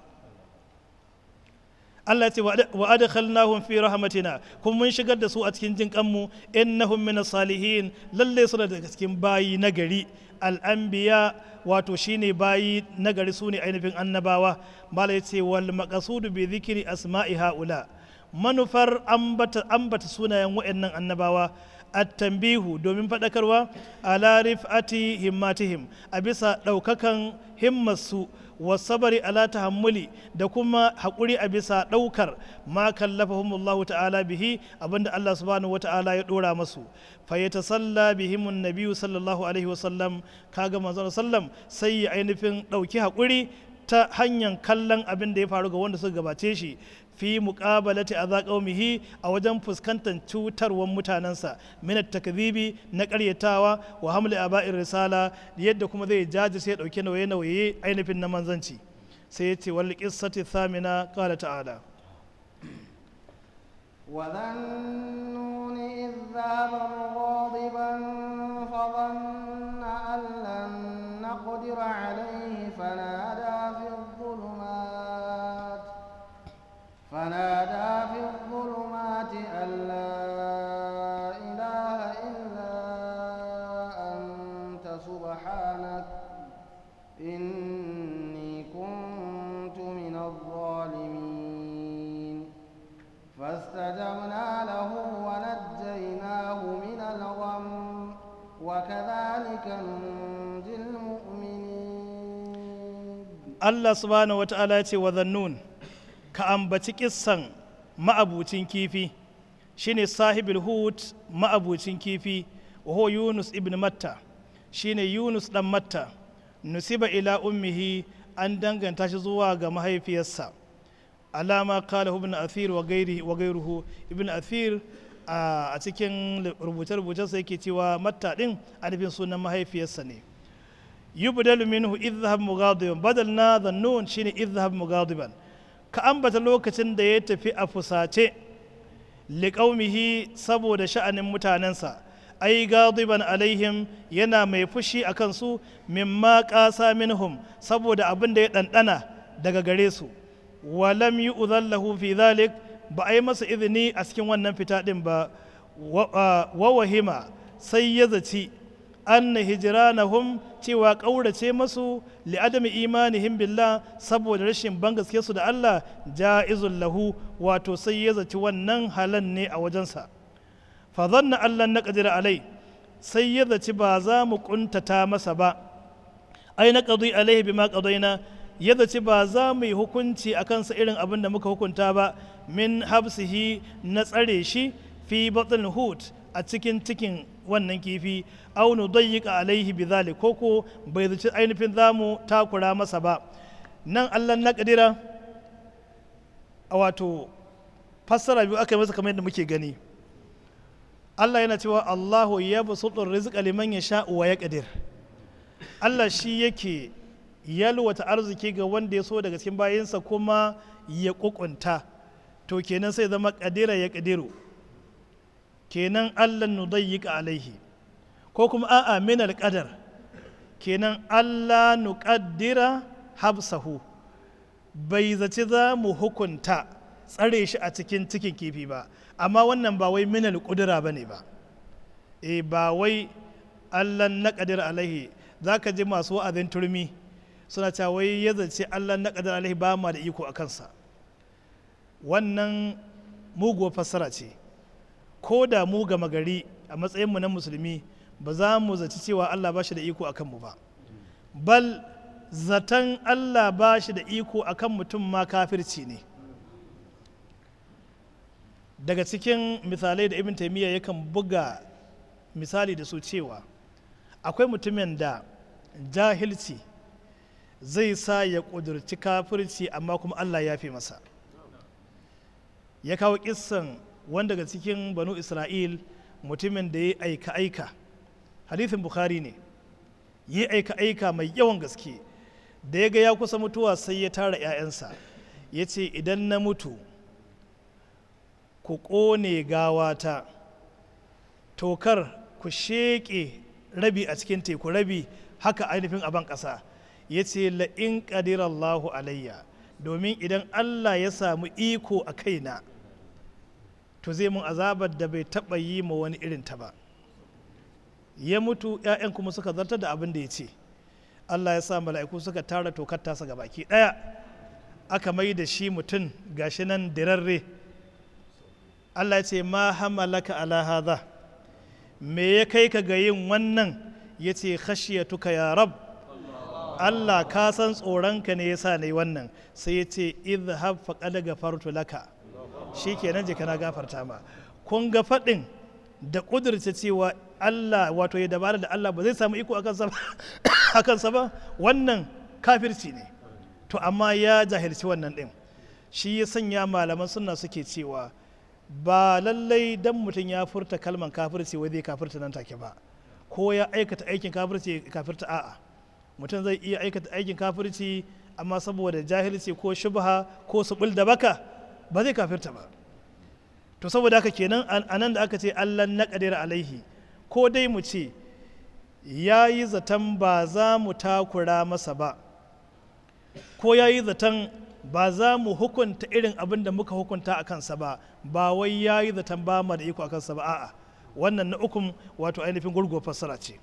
Allah ce wa adkhalnahum fi rahmatina kuma mun shigar da su a cikin jin kanmu innahum min salihin lalle suna daga cikin bayi nagari al-anbiya wato shine bayi nagari su ne ainihin annabawa mala ya ce wal maqasudu bi dhikri asma'i haula manufar ambata ambata sunayen waɗannan annabawa at-tanbihu domin faɗakarwa ala rif'ati himmatihim a bisa ɗaukakan himmarsu wasabari ala tahammuli da kuma haƙuri a bisa ɗaukar ma kallafahumullahu ta'ala bihi abinda Allah subhanahu wa ta'ala ya ɗora masu fayyata salla bihimun nabiyu sallallahu alaihi wasallam kaga manzon sallam sai ya ainihin ɗauki haƙuri ta hanyar kallon abin da ya faru ga wanda suka gabace shi fi muqabalati adha qaumihi a wajen fuskantar cutarwar mutanensa min takzibi na karyatawa wa hamli aba'ir risala yadda kuma zai jaji sai ya dauke nauye nauye ainihin na manzanci sai ya ce wal qissati thamina qala ta'ala وذا النون إذ ذهب مغاضبا فظن أن لن نقدر عليه فنادى في الظلمات فنادى في الظلمات أن لا إله إلا أنت سبحانك إني كنت من الظالمين فاستجبنا له ونجيناه من الغم وكذلك ننجي المؤمنين Allah subhanahu wata'ala ya ce wa zannun ka ambaci kissan ma'abucin kifi shine sahibul hut ma'abucin kifi wa huwa Yunus ibn Matta shine Yunus dan Matta nusiba ila ummihi an danganta shi zuwa ga mahaifiyarsa alama kala ibn athir wa gairi wa gairuhu ibn athir a cikin rubuce-rubucensa yake cewa matta din alifin sunan mahaifiyarsa ne yubdalu minhu idhhab mughadiban badal na dhannun shine idhhab mughadiban ka ambata lokacin da ya tafi a fusace liqaumihi saboda sha'anin mutanensa ai gadiban alaihim yana mai fushi a kansu mimma ƙasa minhum saboda abin da ya ɗanɗana daga gare su walam yi uzallahu fi zalik ba a yi masa izini a cikin wannan fita ɗin ba wa wahima sai ya zaci anna hijranahum cewa ƙaurace masu li'adami imanihim billah saboda rashin ban gaske su da Allah ja'izul lahu wato sai ya zaci wannan halan ne a wajensa fa zanna Allah na qadira alai sai ya zaci ba za mu kuntata masa ba ai na qadi alaihi bima qadaina ya zaci ba za mu yi hukunci a kansa irin abin da muka hukunta ba min habsihi na tsare shi fi batn hut a cikin cikin wannan kifi aw nudayyika alaihi bidhalik koko bai zaci ainihin zamu takura masa ba nan Allah na kadira a wato fassara biyu aka yi masa kamar yadda muke gani Allah yana cewa Allahu ya basutu rizqa liman yasha wa yaqdir Allah shi yake yalwata arziki ga wanda ya so daga cikin bayinsa kuma ya kukunta to kenan sai zama kadira ya kadiru kenan Allah nudayyika alaihi ko kuma a'a min alqadar kenan Allah nuqaddira habsahu bai zaci za mu hukunta tsare shi a cikin cikin kifi ba amma wannan ba wai min alqudra bane ba e ba wai Allah naqdir alaihi zaka ji masu wa'azin turmi suna cewa wai ya zace Allah naqdir alaihi ba ma da iko a kansa wannan muguwar fassara ce ko da mu gama gari a matsayinmu na musulmi ba za mu zaci cewa Allah ba shi da iko a kanmu ba bal zaton Allah ba shi da iko akan mutum ma kafirci ne daga cikin misalai da ibn taimiyya yakan buga misali da su cewa akwai mutumin da jahilci zai sa ya ƙudurci kafirci amma kuma Allah ya fi masa ya kawo kissan wanda daga cikin banu isra'il mutumin da ya aika-aika hadithin bukhari ne ya aika-aika mai yawan gaske da ya ga ya kusa mutuwa sai ya tara 'ya'yansa ya ce idan na mutu ku ƙone gawata tokar ku sheƙe rabi a cikin teku rabi haka ainihin aban ƙasa ya ce la'in ƙadirallahu alayya domin idan allah ya samu iko a kaina to zai mun azabar da bai taɓa yi ma wani irin ta ba ya mutu 'ya'yan kuma suka zartar da abin da ya ce allah ya sa mala'iku suka tara tokar tasa ga baki ɗaya aka mai da shi mutum gashi nan dirarre allah ya ce ma hamalaka ala hadha me ya kai ka ga yin wannan ya ce khashiyatuka ya rab Allah ka san tsoronka ne yasa ne wannan sai ya ce idhhab faqad gafartu laka shikenan je kana gafarta ma kun ga faɗin da ƙudurta cewa Allah wato ya dabara da Allah ba zai samu iko a kansa ba wannan kafirci ne to amma ya jahilci wannan ɗin shi ya sanya malaman suna suke cewa ba lallai dan mutum ya furta kalman kafirci wai zai kafirta nan take ba ko ya aikata aikin kafirci kafirta a'a mutum zai iya aikata aikin kafirci amma saboda jahilci ko shubha ko subul da baka ba zai kafirta ba to saboda haka kenan a nan da aka ce allah na ƙadira alaihi ko dai mu ce ya yi zaton ba za mu takura masa ba ko ya yi zaton ba za mu hukunta irin abin da muka hukunta a kansa ba ba wai ya yi zaton ba mu da iko a kansa ba a'a wannan na ukun wato ainihin gurgo fassara ce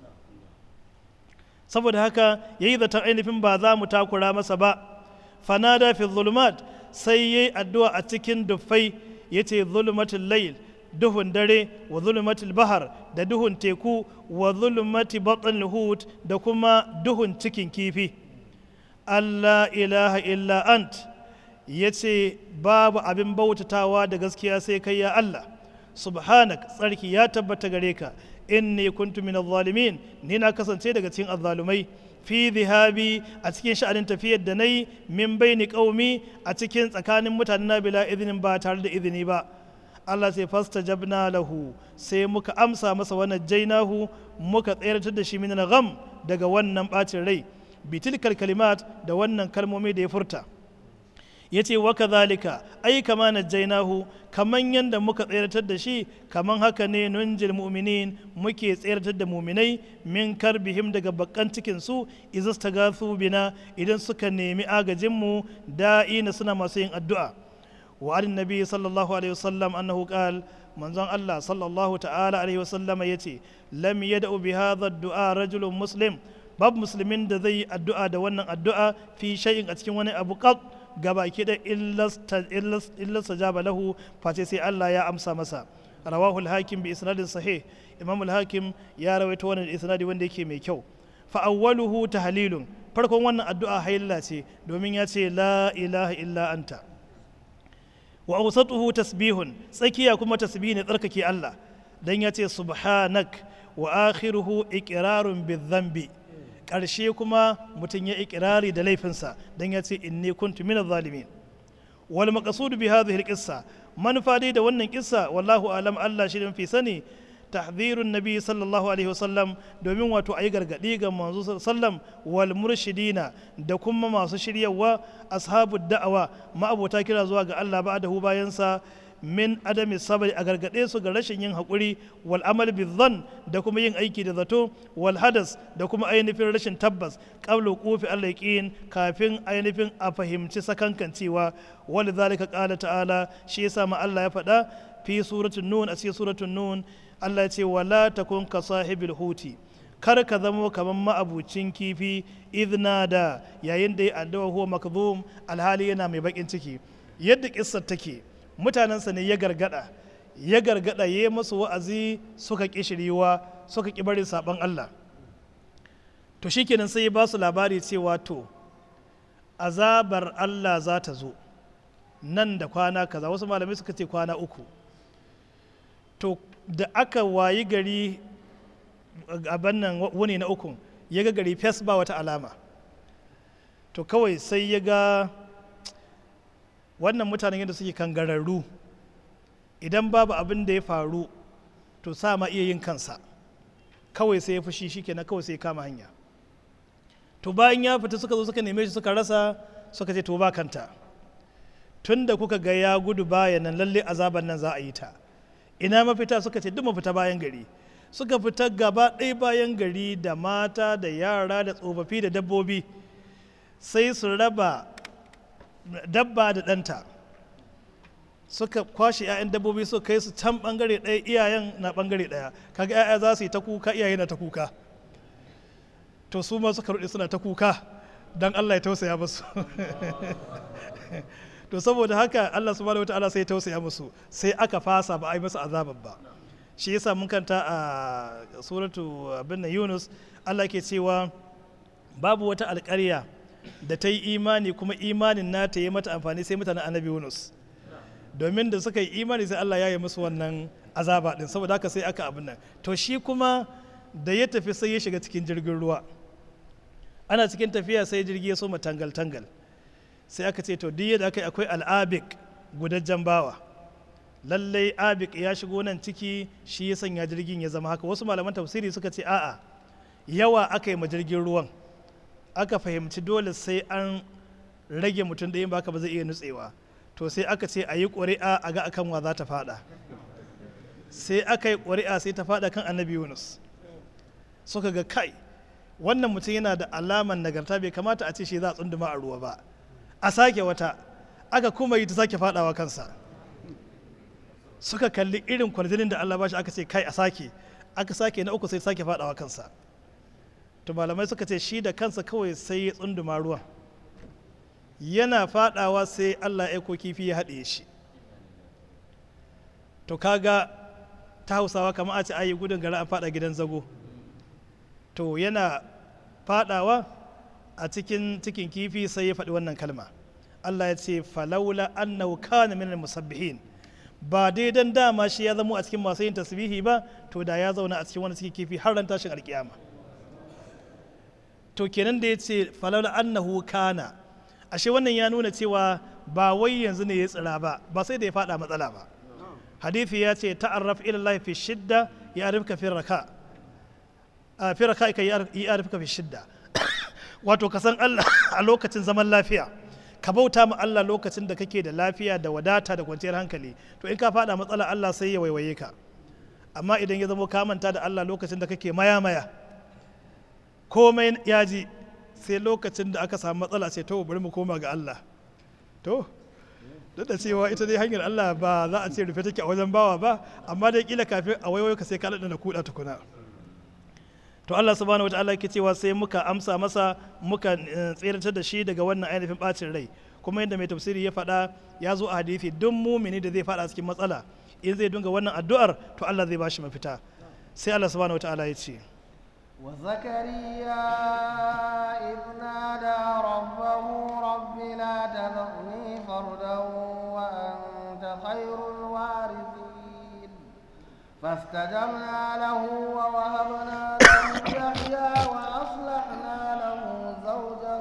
saboda haka ya yi zaton ainihin ba za mu takura masa ba fanada fi zulumat sai ya yi addu'a a cikin dufai ya ce zulumatul layl duhun dare wa zulumatul bahar da duhun teku wa zulumati batn hut da kuma duhun cikin kifi Allah ilaha illa ant ya ce babu abin bautatawa da gaskiya sai kai ya Allah subhanak tsarki ya tabbata gare ka inni kuntu min zalimin ni na kasance daga cikin azzalumai fi zihabi a cikin sha'anin tafiyar da na yi min baini qaumi a cikin tsakanin mutanen na bila izinin ba tare da izini ba Allah sai fasta jabna lahu sai muka amsa masa wannan jainahu muka tsayar da shi min gham daga wannan bacin rai bitilkal kalimat da wannan kalmomi da ya furta ya ce wa kazalika ai kama najjainahu kaman yadda muka tseratar da shi kaman haka ne nunjil mu'minin muke tseratar da muminai min karbihim daga bakan cikin su izastagasu bina idan suka nemi agajin mu da'ina suna masu yin addu'a wa an nabi sallallahu alaihi wasallam annahu qal manzon Allah sallallahu ta'ala alaihi wasallam yace lam yad'u bi hadha ad-du'a rajulun muslim babu musulmin da zai yi addu'a da wannan addu'a fi shay'in a cikin wani abu qat gabaki da illasta jaba lahu face sai Allah ya amsa masa rawahu al-hakim bi isnadin sahih imam al-hakim ya rawaito wannan isnadi wanda yake mai kyau fa awwaluhu tahlilun farkon wannan addu'a hayla ce domin ya ce la ilaha illa anta wa awsatuhu tasbihun tsakiya kuma tasbih ne tsarkake Allah dan ya ce subhanak wa akhiruhu iqrarun bi ƙarshe kuma mutum ya ikirari da laifinsa don ya ce inni kuntu min zalimin wal maqsud bi hadhihi al manufa dai da wannan kissa wallahu alam Allah shi fi sani tahdhirun nabi sallallahu alaihi wasallam domin wato ayi gargadi ga manzo sallam wal murshidina da kuma masu shiryawa ashabu da'awa ma'abota kira zuwa ga Allah ba'dahu bayansa min adami sabari a gargaɗe su ga rashin yin haƙuri wal amal bizan da kuma yin aiki da zato wal hadas da kuma ainihin rashin tabbas qabla qufi allaqiin kafin ainihin a fahimci sakankan cewa wal zalika qala ta'ala shi yasa ma Allah ya faɗa fi suratul nun a cikin suratul nun Allah ya ce wala takun ka sahibil huti kar ka zamo kamar ma'abucin kifi idna da yayin da ya addawa huwa makzum alhali yana mai bakin ciki yadda kissar take mutanensa ne ya gargada ya gargada ya yi masu wa'azi suka ƙi shiriwa suka ƙi barin saɓon Allah to shikenan sai ya ba su labari cewa to azabar Allah za ta zo nan da kwana kaza wasu malamai suka ce kwana uku to da aka wayi gari a bannan wuni na ukun ya ga gari fes ba wata alama to kawai sai ya ga wannan mutanen yadda suke kangararru idan babu abin da ya faru to sa ma iya yin kansa kawai sai ya fushi shi kenan kawai sai ya kama hanya to bayan ya fita suka zo suka neme shi suka rasa suka ce to ba kanta tun da kuka ga ya gudu bayan nan lalle azaban nan za a yi ta ina mafita suka ce duk mafita bayan gari suka fita gaba ɗaya bayan gari da mata da yara da tsofaffi da dabbobi sai su raba dabba da ɗanta suka kwashe 'ya'yan dabbobi su kai su can ɓangare ɗaya iyayen na ɓangare ɗaya kaga 'ya'ya za su yi ta kuka iyaye na ta kuka to su ma suka ruɗe suna ta kuka don allah ya tausaya musu to saboda haka allah subhanahu wa ta'ala sai ya tausaya musu sai aka fasa ba a yi musu azaban ba shi yasa mun kanta a suratu abin na yunus allah ke cewa babu wata alƙarya da ta yi imani kuma imanin nata yi mata amfani sai mutanen annabi yunus domin da suka yi imani sai allah ya yi musu wannan azaba din saboda haka sai aka abin nan to shi kuma da ya tafi sai ya shiga cikin jirgin ruwa ana cikin tafiya sai jirgi ya soma tangal tangal sai aka ce to duk yadda aka yi akwai al'abik gudajjen bawa lallai abik ya shigo nan ciki shi ya sanya jirgin ya zama haka wasu malaman tafsiri suka ce a'a yawa aka yi ma jirgin ruwan aka fahimci dole sai an rage mutum ɗayan baka ba zai iya nutsewa to sai aka ce a yi ƙuri'a a ga akan wa za ta fada sai aka yi ƙuri'a sai ta fada kan annabi yunus suka ga kai wannan mutum yana da alaman nagarta bai kamata a ce shi za a tsunduma a ruwa ba a sake wata aka kuma yi ta sake fadawa kansa suka kalli irin kwarjinin da allah ba shi aka ce kai a sake aka sake na uku sai sake fadawa kansa to malamai suka ce shi da kansa kawai sai ya tsunduma ruwan yana fadawa sai allah ya kifi ya haɗe shi to kaga ta hausawa kamar a ce ayi gudun gara an fada gidan zago to yana fadawa a cikin cikin kifi sai ya faɗi wannan kalma allah ya ce falaula annahu kana minal musabbihin ba dai dan dama shi ya zamo a cikin masu yin tasbihi ba to da ya zauna a cikin wani cikin kifi har ran tashin alkiyama to kenan da ya ce falaula annahu kana ashe wannan ya nuna cewa ba wai yanzu ne ya tsira ba ba sai da ya fada matsala ba hadithi ya ce ta'arraf ila Allah fi shidda ya arifka fi raka a fi raka ka ya arifka fi shidda wato ka san Allah a lokacin zaman lafiya ka bauta ma Allah lokacin da kake da lafiya da wadata da kwanciyar hankali to in ka fada matsala Allah sai ya waiwaye ka amma idan ya zama ka manta da Allah lokacin da kake maya maya komai ya ji sai lokacin da aka samu matsala sai to bari mu koma ga Allah to duk da cewa ita dai hanyar Allah ba za a ce rufe take a wajen bawa ba amma dai kila kafin a waiwayo ka sai ka da kuɗa tukuna to Allah subhanahu wataala yake cewa sai muka amsa masa muka tseratar da shi daga wannan ainihin bacin rai kuma yadda mai tafsiri ya faɗa ya zo a hadisi duk mumini da zai faɗa cikin matsala in zai dunga wannan addu'ar to Allah zai bashi mafita sai Allah subhanahu wataala ya ce وزكريا إذ نادى ربه رب لا تذرني فردا وأنت خير الوارثين فاستجبنا له ووهبنا له يحيى وأصلحنا له زوجه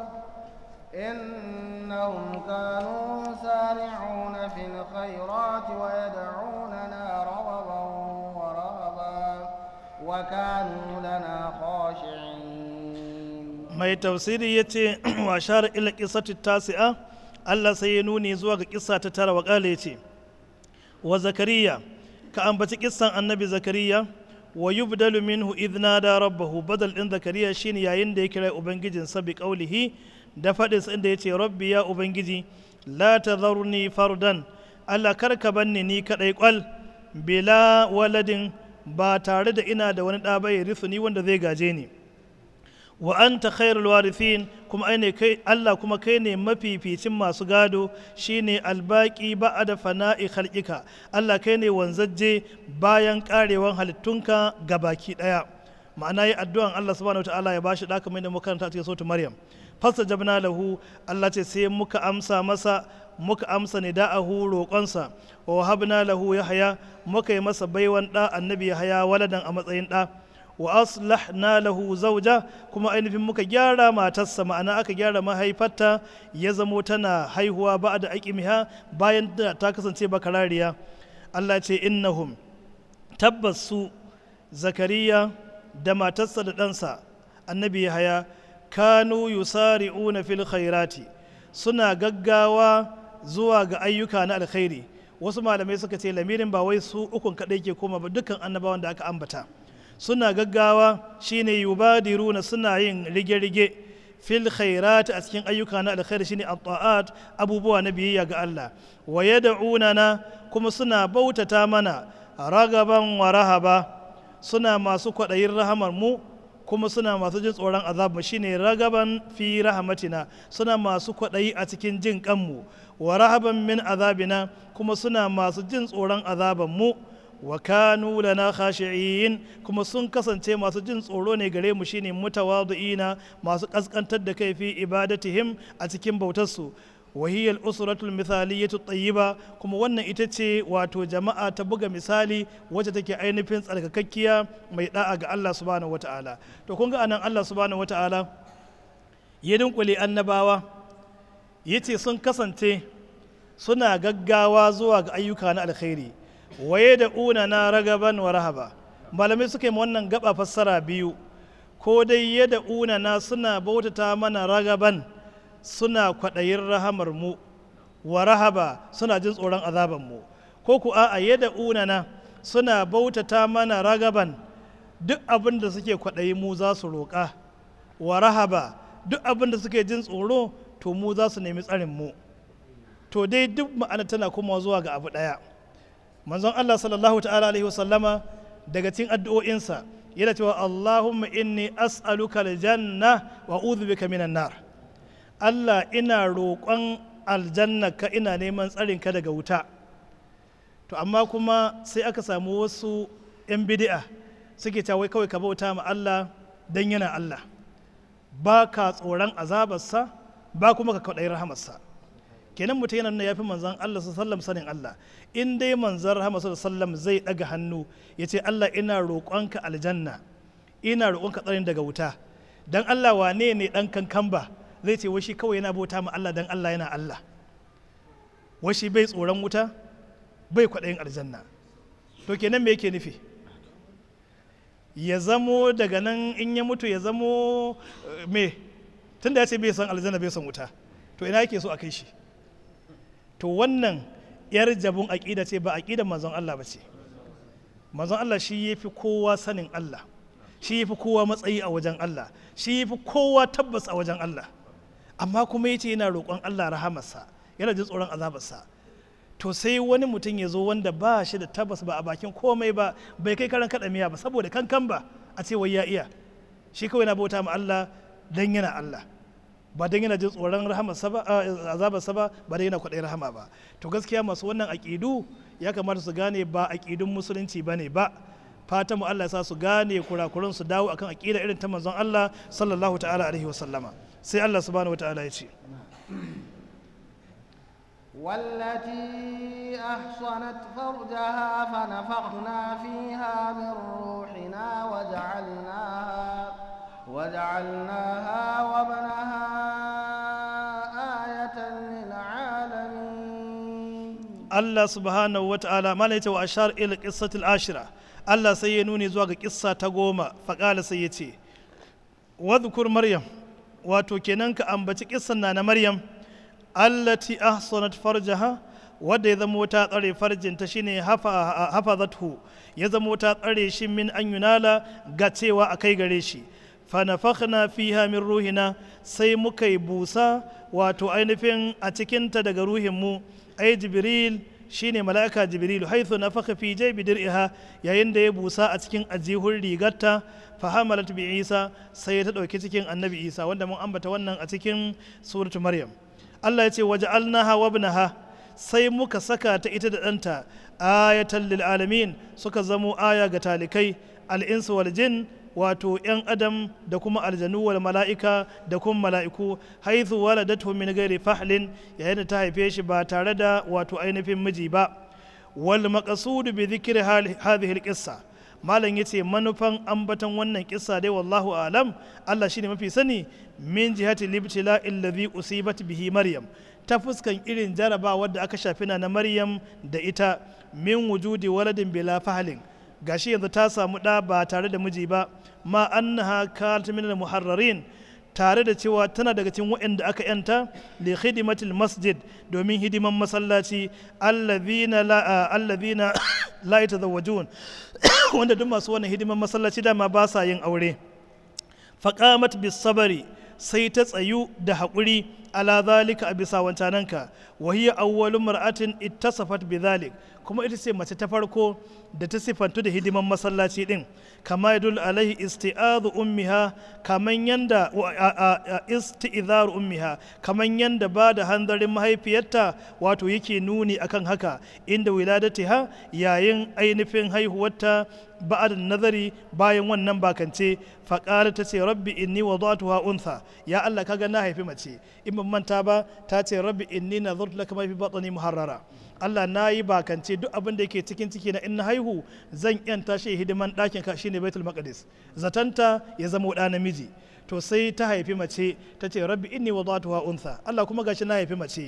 إنهم كانوا يسارعون في الخيرات ويدعوننا رغبا ورهبا وكانوا لنا خاشعين mai tafsiri ya ce wa share ila kisatu tasi'a Allah sai ya nuni zuwa ga kissa ta tara wa kale ce wa zakariya ka ambaci kissan annabi zakariya wa yubdalu minhu idh nada rabbahu badal din zakariya shine yayin da ya kira ubangijin sa bi qaulihi da fadin sa inda yace rabbi ya ubangiji la tadharni fardan Allah karka banni ni kadai kwal bila waladin ba tare da ina da wani ɗa bai risu ni wanda zai gaje ni wa anta khairul warithin kuma ai ne kai Allah kuma kai ne mafificin masu gado shine albaki ba'da fana'i khalqika Allah kai ne wanzajje bayan karewan halittunka gabaki daya ma'ana yi addu'an Allah subhanahu wataala ya bashi da kamar da makaranta cikin sautu Maryam fastajabna lahu Allah ce sai muka amsa masa muka amsa nida'ahu roƙonsa wa wahabna lahu yahya muka yi masa baiwan ɗa annabi yahya waladan a matsayin ɗa wa aslahna lahu zauja kuma ainihin muka gyara matarsa ma'ana aka gyara mahaifarta ya zamo tana haihuwa ba da aƙimiha bayan da ta kasance bakarariya Allah ce innahum tabbas su zakariya da matarsa da ɗansa annabi yahaya kanu yusari'una fil khairati suna gaggawa zuwa ga ayyuka na alkhairi wasu malamai suka ce lamirin ba wai su ukun kaɗai ke koma ba dukkan annabawan da aka ambata suna gaggawa shine yubadiruna suna yin rige-rige fil khairat a cikin ayyuka na alkhairi shine at abubuwa na biyayya ga Allah wa yad'unana kuma suna bautata mana ragaban wa rahaba suna masu kwaɗayin rahamar mu kuma suna masu jin tsoron azab shine ragaban fi rahmatina suna masu kwaɗayi a cikin jin kanmu wa rahaban min azabina kuma suna masu jin tsoron azaban mu wa kanu lana khashi'in kuma sun kasance masu jin tsoro ne gare mu shine mutawadu'ina masu kaskantar da kai fi ibadatihim a cikin bautarsu wa hiya al-usratul mithaliyatu tayyiba kuma wannan ita ce wato jama'a ta buga misali wacce take ainihin tsarkakakkiya mai da'a ga Allah subhanahu wata'ala to kun ga anan Allah subhanahu wata'ala ya dinkule annabawa yace sun kasance suna gaggawa zuwa ga ayyuka na alkhairi waye da una na ragaban wa rahaba malamai suka yi wannan gaba fassara biyu ko dai yada una na suna bautata mana ragaban suna kwaɗayin rahamar mu wa rahaba suna jin tsoron azaban mu ko ku a'a yada una na suna bautata mana ragaban duk abin da suke kwaɗayi mu za su roƙa wa rahaba duk abin da suke jin tsoro to mu za su nemi tsarin mu to dai duk ma'ana tana komawa zuwa ga abu ɗaya manzon Allah sallallahu ta'ala alaihi wasallama daga cikin addu'o'insa yana cewa Allahumma inni as'aluka aljanna wa a'udhu bika minan nar Allah ina roƙon aljanna ka ina neman tsarin ka daga wuta to amma kuma sai aka samu wasu 'yan bid'a suke cewa kawai ka bauta ma Allah dan yana Allah ba ka tsoron azabarsa ba kuma ka kwaɗayi rahamarsa kenan mutum yana nuna ya fi manzan Allah sallam sanin Allah in dai manzan rahama sallam zai ɗaga hannu ya ce Allah ina roƙonka aljanna ina roƙonka tsarin daga wuta dan Allah wane ne ɗan kankan ba zai ce washi kawai yana bauta ma Allah dan Allah yana Allah washi bai tsoron wuta bai kwaɗayin aljanna to kenan me yake nufi ya zamo daga nan in ya mutu ya zamo me tunda ya ce bai san aljanna bai san wuta to ina yake so a kai shi to wannan yar jabun aƙida ce ba aƙidan manzon Allah ba ce manzon Allah shi ya fi kowa sanin Allah shi ya fi kowa matsayi a wajen Allah shi ya fi kowa tabbas a wajen Allah amma kuma ya ce yana roƙon Allah rahamarsa yana jin tsoron azabarsa to sai wani mutum ya zo wanda ba shi da tabbas ba a bakin komai ba bai kai karan kaɗa miya ba saboda kankan ba a ce wai ya iya shi kawai na bauta ma Allah dan yana Allah ba dan yana jin tsoron rahamarsa ba azabarsa ba ba dan yana kwaɗayi rahama ba to gaskiya masu wannan aƙidu ya kamata su gane ba aƙidun musulunci ba ne ba fatan mu Allah ya sa su gane kurakuran su dawo akan aƙida irin ta manzon Allah sallallahu ta'ala alaihi wa sallama sai Allah subhanahu wa ta'ala ya ce والتي أحصنت فرجها فنفخنا فيها من روحنا وجعلناها وجعلناها وابنها آية للعالمين Allah subhanahu wa ta'ala mana yace wa ashar ila qissatil ashira Allah sai ya nuni zuwa ga kissa ta goma faƙala sai ya ce wadhkur maryam wato kenan ka ambaci kissan na na maryam allati ahsanat farjaha wadda ya zama ta tsare farjinta shine hafazathu ya zama ta tsare shi min an yunala ga cewa a kai gare shi fanafakhna fiha min ruhina sai muka yi busa wato ainihin a cikinta daga ruhinmu ai jibril shine mala'ika jibril haithu nafakha fi jaybi dir'iha yayin da ya busa a cikin ajihun rigarta fahamalat bi isa sai ta dauki cikin annabi isa wanda mun ambata wannan a cikin suratu maryam Allah ya ce waja'alnaha wa ibnaha sai muka saka ta ita da ɗanta ayatan lil alamin suka zamo aya ga talikai al'insu wal jin wato 'yan adam da kuma aljanu wal mala'ika da kuma mala'iku haithu waladatu min gairi fahlin yayin da ta haife shi ba tare da wato ainihin miji ba wal maqsudu bi dhikri hadhihi al malam yace manufan ambaton wannan kissa dai wallahu alam Allah shine mafi sani min jihati libtila alladhi usibat bihi maryam ta fuskan irin jarabawar da aka shafi na maryam da ita min wujudi waladin bila fahlin gashi yanzu ta samu ɗa ba tare da miji ba ma annaha kanat min muharrarin tare da cewa tana daga cikin waɗanda aka yanta li khidmatil masjid domin hidiman masallaci allazina la allazina la yatazawwajun wanda duk masu wannan hidiman masallaci dama ba sa yin aure faqamat bis sabari sai ta tsayu da haƙuri ala zalika a bisa wancananka wa hiya awwalu mar'atin ittasafat bi zalik kuma ita ce mace ta farko da ta sifantu da hidiman masallaci din kama yadul alaihi isti'adhu ummiha kaman yanda isti'zar ummiha kaman yanda ba da hanzarin mahaifiyarta wato yake nuni akan haka inda wiladatiha yayin ainihin haihuwarta ba'ad nazari bayan wannan bakance faƙara ta ce rabbi inni wadatuha untha ya Allah kaga na haifi mace in ban manta ba ta ce rabbi inni nazartu laka ma fi batni muharrara Allah na yi bakance duk abin da yake cikin ciki na in na haihu zan yanta shi hidiman ɗakin ka shine baitul maqdis zatanta ya zama ɗa namiji to sai ta haifi mace ta ce rabbi inni wadatuha untha Allah kuma gashi na haifi mace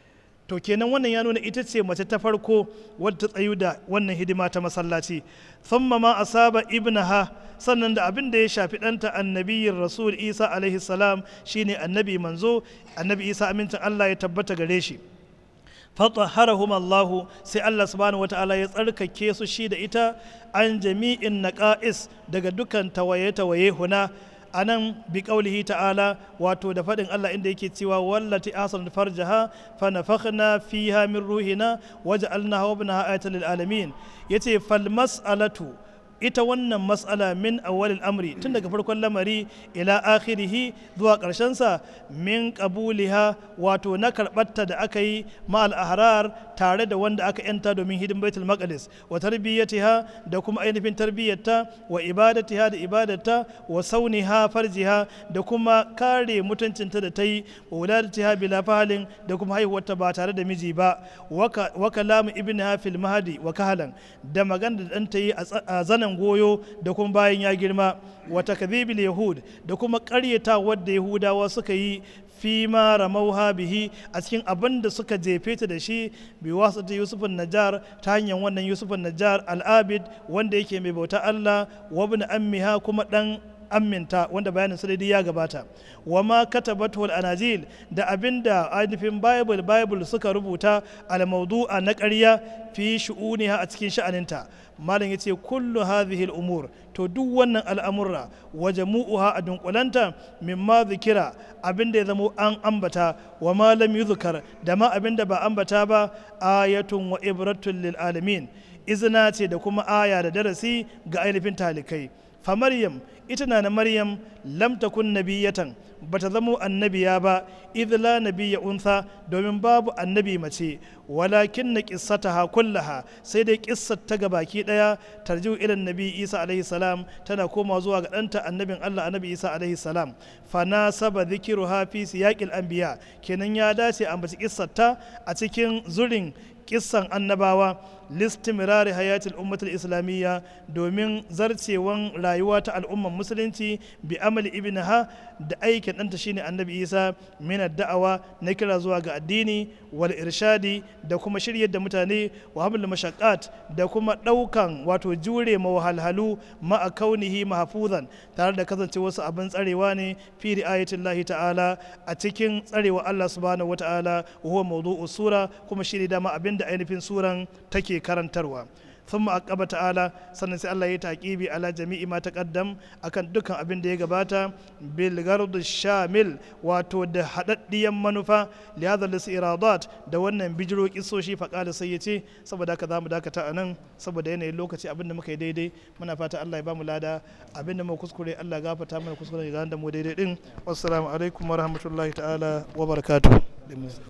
to kenan wannan ya nuna ita ce mace ta farko wadda ta tsayu da wannan hidima ta masallaci thumma ma asaba ibnaha sannan da abin da ya shafi ɗanta annabiyin rasul isa alaihi salam shine annabi manzo annabi isa amincin allah ya tabbata gare shi fatahharahum allahu sai allah subhanahu wataala ya tsarkake su shi da ita an jami'in naqa'is daga dukan tawaye-tawaye huna a nan bi ƙaulihi ta'ala wato da faɗin Allah inda yake cewa wallati asan farjaha fa nafakhna fiha min ruhina waja'alnaha wa ibnaha ayatan lil alamin yace fal mas'alatu ita wannan mas'ala min awwalil amri tun daga farkon lamari ila akhirihi zuwa sa min qabuliha wato na karɓarta da aka yi ma'al ahrar tare da wanda aka yanta domin hidin baitul maqdis wa tarbiyyatiha da kuma ainihin tarbiyyarta wa ibadatiha da ibadarta wa sauniha farjiha da kuma kare mutuncinta da ta yi wa wuladatiha bila fahalin da kuma haihuwarta ba tare da miji ba wa kalamu ibnaha fil mahdi wa kahalan da magana da ɗanta yi a zanen goyo da kuma bayan ya girma wa takdhibil yahud da kuma ƙaryata wadda yahudawa suka yi fi ma ramauha bihi a cikin abin da suka jefe ta da shi bi wasu ta yusufun najjar ta hanyar wannan yusufun najjar al'abid wanda yake mai bauta allah wa bin ammiha kuma dan aminta wanda bayanin sadadi ya gabata wa ma katabatu al anajil da abinda ainihin bible bible suka rubuta al mawdu'a na ƙarya fi shu'uniha a cikin sha'aninta malam yace kullu hadhihi al umur to duk wannan al'amurra wa jamu'uha a dunkulanta mimma zikira abinda ya zamo an ambata wa ma lam yuzkar da ma abinda ba ambata ba ayatun wa ibratun lil alamin izina ce da kuma aya da darasi ga ainihin talikai fa maryam ita na na maryam lam takun nabiyatan bata zamo annabiya ba idh la nabiyya untha domin babu annabi mace walakin na qissataha kullaha sai dai kissar ta ga baki daya tarjiu ila nabi isa alaihi salam tana koma zuwa ga danta annabin Allah annabi isa alaihi salam fa nasaba dhikruha fi siyaqil anbiya kenan ya dace a ambaci kissar ta a cikin zurin kissan annabawa listimirari hayatul ummatul islamiyya domin zarcewan rayuwa ta al'umman musulunci bi amali ibnaha da aikin ɗanta shine annabi isa min da'awa na kira zuwa ga addini wal irshadi da kuma shiryar da mutane wa haml mashaqqat da kuma ɗaukan wato jure mawahalhalu ma'a kaunihi mahfuzan tare da kasance wasu abin tsarewa ne fi ri'ayatillahi ta'ala a cikin tsarewa Allah subhanahu wata'ala wa huwa mawdu'u sura kuma shine dama abin da ainihin suran take karantarwa ثم أقب تعالى sannan sai Allah ya taƙibi ala jami'i ma taqaddam akan dukkan abin da ya gabata bil gard shamil wato da hadaddiyan manufa li hadha iradat da wannan bijiro kisoshi fa qala sai yace saboda haka zamu dakata anan saboda yanayin lokaci abin da muka yi daidai muna fata Allah ya bamu lada abin da mu kuskure Allah gafarta mana kuskure ga da mu daidai din wassalamu alaikum wa rahmatullahi ta'ala wa barakatuh